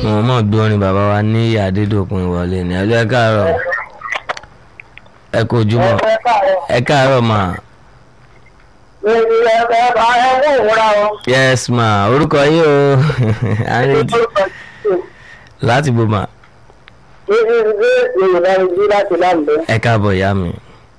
wọn mọ̀ gbé orin bàbá wa ní ìyá adédọ̀kun ìwọlé ní ẹlú ẹ káàárọ̀ ẹ kò jùmọ̀ ẹ káàárọ̀ mà yes ma orúkọ yìí o àrètí láti bò mà ẹ káàbọ̀ ìyá mi.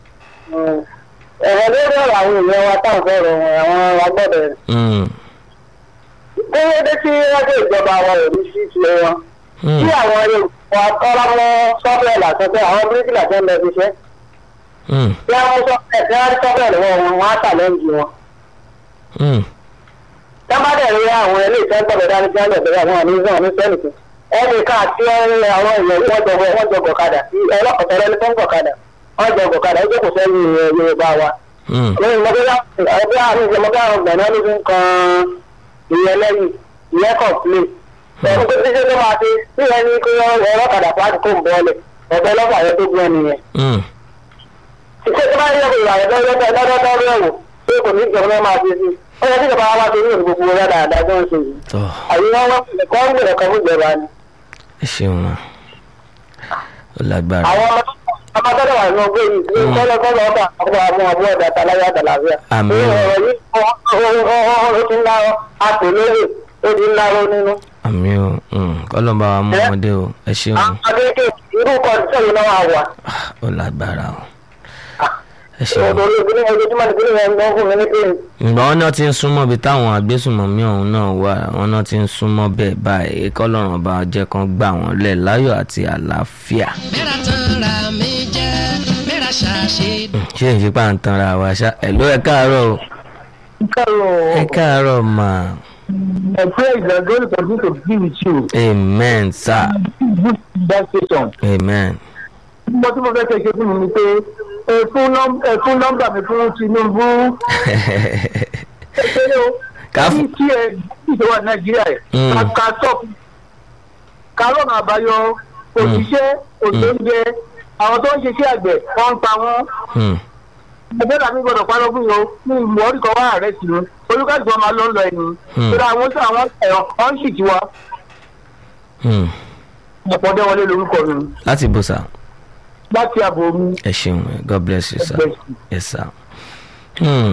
ẹ̀rọ lórí ọ̀rọ̀ àwọn èèyàn wa táwọn fẹ́ràn àwọn agbọ́dọ̀ Mm, kí ló dé tí wọ́n dé ìjọba àwọn òbí sí tiẹ̀ wọn mm, tí àwọn yorùbá tọ́lá mọ́ sọ́fẹ̀lì àtọ́fẹ́ àwọn bíríkìlà tó ń lọ fi ṣẹ́ mm, tí wọ́n mú sọ́fẹ̀lì tí wọ́n rí sọ́fẹ̀lì wọn wọn wọ́n á ṣàlẹ́ǹjì wọn. mm, tí wọ́n bá dẹ̀ rí àwọn ilé ìfẹ́ gbọ́dọ̀ dání tí wọ́n lè bẹ̀rẹ̀ àwọn àmì ìzàn ní sẹ́nìkì ẹnì kan àti àwọn èèyàn wọ́n jọ wọ́n jọ gọ̀kadà ọlọ́kọ̀tà ẹni tó ń gọ̀kadà wọ́n jọ gọ̀kadà ó jókòó sẹ́yìn yorùbá wa mm, lẹ́yìn mọ́tò ẹgbẹ́ àwọn ìjọba àwọn ọgbọ̀n náà ló fi ń kan ìyẹn lẹ́yìn ìyẹn kàn plé ẹ̀rọ tó ti ṣe tó máa ṣe tí ìyẹn ní kó ẹ̀rọ kàdà pàtó kó ń bọ́ọ̀lẹ̀ ọ̀bẹ lọ́fà yẹn tó gbọ́n nìyẹn. mm. ṣé tó bá yẹ kó ìyàwó lọ́dọ́dọ́dọ́ rẹ̀ wò pé kò ní ìjọba náà máa ṣe sí ó yẹ kí ìjọba wa ṣe ní gbogbo rẹ̀ dáadáa tó ń ṣe yìí. tọ́ àyíká wọn kọ́ ń gbèrè kan fún ìjọba ni. ẹ ṣeun ma ó lágbára àwọn ọmọ tó wà nínú ọgbẹ́ yìí ní kọ́lọ́ kọ́lọ́ ọba àwọn àwọn ọmọ ọdẹ àtàláyà àtàlàfíà. Àmín. ní ọ̀rọ̀ yìí ó ti ń lárọ́ àtòlóyè ó ti ń lárọ́ nínú. àmì o mm, kọ́lọ́mbà wa mú ọmọdé o ẹ ṣeun adéke irú kọ́ńtẹ́ yìí náà wà wà. Ah, ó lágbára o ẹ ṣeun. ọ̀dọ̀ olóògbé ní ojoojúmọ́ ní kíni ẹ̀ ń gbọ́n fún mi ní kíni. ìgbà wọn náà ti ń súnmọ́ ibi táwọn agbésùnmọ̀mí ọ̀hún náà wà wọn náà ti ń súnmọ́ bẹ́ẹ̀ báyìí kọ́lọ́run ọba jẹ́ kan gbà wọ́n lẹ̀ láyọ̀ àti àlàáfíà. mẹ́ra tán ra mi jẹ́ mẹ́ra ṣàṣe. ṣé n ṣe pà ń tanra wa ṣá ẹ̀ ló ẹ káàárọ̀ o ẹ káàárọ̀ mà I pray that God will continue to be with you. amen sir Good that station. amen. mo tí mo fẹ́ kẹ́ ṣe fún mi ni pé ẹ fún nọ́m- ẹ fún nọ́mbà mi fún Tinubu. ẹ ṣe o. Ká fún- ní kí ẹ ìjọba Nàìjíríà ẹ̀ Mm. ká ká sọ́ọ̀kù ká lọ́nà àbáyọ òṣìṣẹ́ òṣèǹjẹ àwọn tó ń ṣiṣẹ́ àgbẹ̀ wọ́n ń pa wọ́n. Hmm, ẹgbẹ́ làmí gbọ́dọ̀ parọ́ fún yìí o ní ìmọ̀ orí kan wá ààrẹ sí i olùkàdùn ọmọ ló ń lọ ẹni. Hmm. ìrora àwọn sọ àwọn ẹ̀rọ ọ̀n sì ti wá hmm. ọ̀pọ̀ dẹ́wọlé lórúkọ mi láti bò sá láti àbò mi. ẹ ṣeun god bless you sir God bless you. yes sir. Hmm.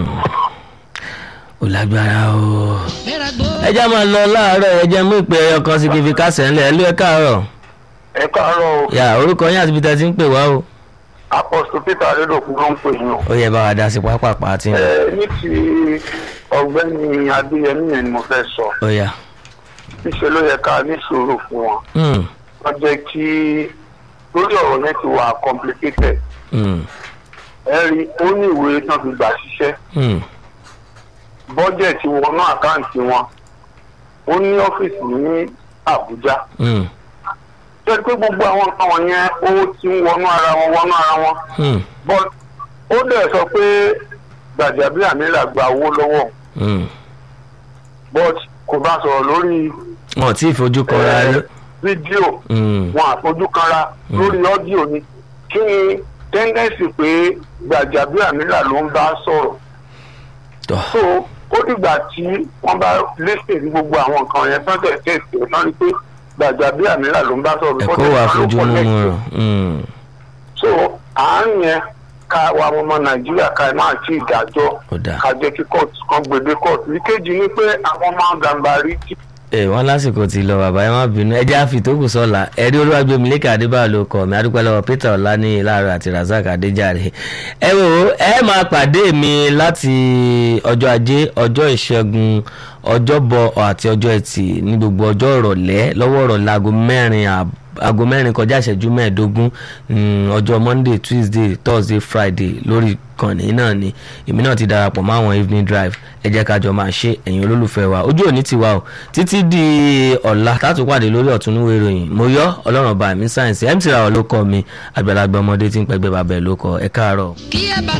ó lágbára o. mẹ́ra gbó. ẹ jẹ́ máa lọ láàárọ̀ ẹ jẹ́ mú ìpè ẹyọ kan sí kí n fi kásẹ̀ ńlẹ̀ ẹ ló ẹ káàárọ̀. ẹ káàárọ̀ o yà orúkọ yín àti ibi tẹ́ ti ń pè wá o. apọ́sítọ̀ peter adédọ̀kú ló ń pè yín o. ó yẹ bá wa dá sí pápápá tí ń lọ. ẹ ní ti ọ̀gbẹ́ni adéyẹmí yẹn ni mo fẹ́ sọ ó yà. níṣẹ́ ló yẹ ká ní sùúrù fún wọn Hmm, wọ́n jẹ́ kí lórí ọ̀rọ̀ yẹn ti wà complicated hmm, ẹ rí ó ní ìwé tán fi gbà ṣiṣẹ́ hmm, bọ́jẹ̀tì wọnú àkáǹtì wọn ó ní ọ́fíìsì ní àbújá hmm, jẹ́ pé gbogbo àwọn nǹkan wọ̀nyẹn owó ti ń wọnú ara wọn wọnú ara wọn hmm, but ó dẹ̀ sọ pé gbàjàbíàmílà gba owó lọ́wọ́ òun. hmm. but kò bá sọ̀rọ̀ lórí wọn ò tí ì fojú kan ra rí. fídíò Hmm, wọn àfojúkanra lórí ọ́díò ni kí ni tẹ́ńdẹ́ǹsì pé gbàjàbíàmílà ló ń bá sọ̀rọ̀ tọ́ so ó dìgbà tí wọ́n bá lẹ́sẹ̀ ní gbogbo àwọn nǹkan yẹn tán tẹ̀ tẹ̀sí tán rí pé gbàjàbíàmílà ló ń bá sọ̀rọ̀ ẹ̀kọ́ because wà ẹ̀ka ló fojú connect. mímú rọ̀. Hmm, so àárín yẹn ká wa ọmọ nàìjíríà ká máa tí ìdájọ́ ó dáa. ká jẹ́ kí court kan gbèdé court ìkejì ni pé àwọn máa gàmbàrí tí ẹ wọn lásìkò tí lọ bàbá ẹ má bínú ẹ jẹ́ àfi tókù sọ́la ẹ̀rí olúwàgbẹ̀mí lẹ́kà adébáyọ̀ ló kọ̀ mí adúpẹ́ lọ́wọ́ peter ọ̀lànìyí láàárọ̀ àti razak adéjàre ẹ wò ó ẹ máa pàdé mi láti ọjọ́ ajé ọjọ́ ìṣẹ́gun ọjọ́bọ̀ àti ọjọ́ ẹtì ní gbogbo ọjọ́ ìrọ̀lẹ́ lọ́wọ́ ìrọ̀lẹ́ aago mẹ́rin àb- aago mẹ́rin kọjá ìṣẹ́jú mẹ́ẹ̀ẹ́dógún mm, ọjọ́ monday tuesday thursday friday lórí ìkànnì náà ni èmi náà ti darapọ̀ mọ́ àwọn evening drive ẹ jẹ́ ká jọ máa ṣe ẹ̀yin olólùfẹ́ wa ojú òní ti wa o títí di ọ̀la tátù pàdé lórí ọ̀túnúwé ìròyìn mo yọ ọlọ́run ọba mi sáyẹ̀nsì mc ra ọ ló kọ́ mi àgbàlagbà ọmọdé tí ń pẹ́gbẹ́ bàbá ẹ̀ ló kọ́ ẹ káàárọ̀. kí ẹ bá